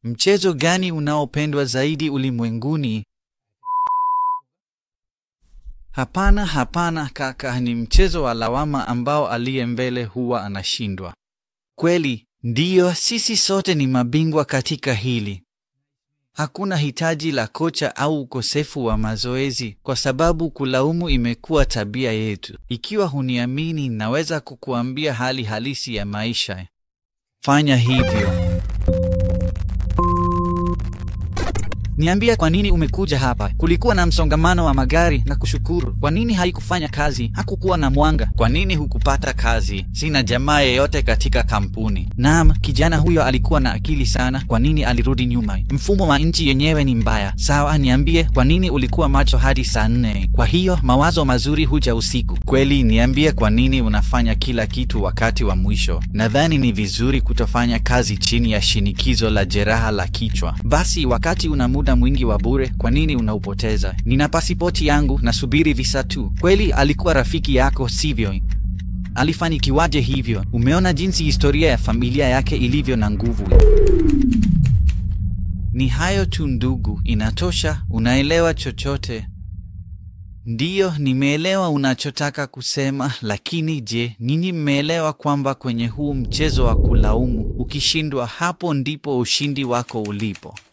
Mchezo gani unaopendwa zaidi ulimwenguni? Hapana, hapana kaka, ni mchezo wa lawama ambao aliye mbele huwa anashindwa. Kweli, ndiyo, sisi sote ni mabingwa katika hili. Hakuna hitaji la kocha au ukosefu wa mazoezi, kwa sababu kulaumu imekuwa tabia yetu. Ikiwa huniamini, naweza kukuambia hali halisi ya maisha. Fanya hivyo. Niambia, kwa nini umekuja hapa? Kulikuwa na msongamano wa magari na kushukuru. Kwa nini haikufanya kazi? Hakukuwa na mwanga. Kwa nini hukupata kazi? Sina jamaa yeyote katika kampuni. Naam, kijana huyo alikuwa na akili sana. Kwa nini alirudi nyuma? Mfumo wa nchi yenyewe ni mbaya. Sawa, niambie, kwa nini ulikuwa macho hadi saa nne? Kwa hiyo mawazo mazuri huja usiku. Kweli, niambie, kwa nini unafanya kila kitu wakati wa mwisho? Nadhani ni vizuri kutofanya kazi chini ya shinikizo la jeraha la kichwa. Basi wakati una muda mwingi wa bure, kwa nini unaupoteza? Nina pasipoti yangu, nasubiri visa tu. Kweli alikuwa rafiki yako, sivyo? Alifanikiwaje hivyo? Umeona jinsi historia ya familia yake ilivyo na nguvu. Ni hayo tu ndugu, inatosha. Unaelewa chochote? Ndiyo, nimeelewa unachotaka kusema, lakini je, ninyi mmeelewa kwamba kwenye huu mchezo wa kulaumu, ukishindwa, hapo ndipo ushindi wako ulipo?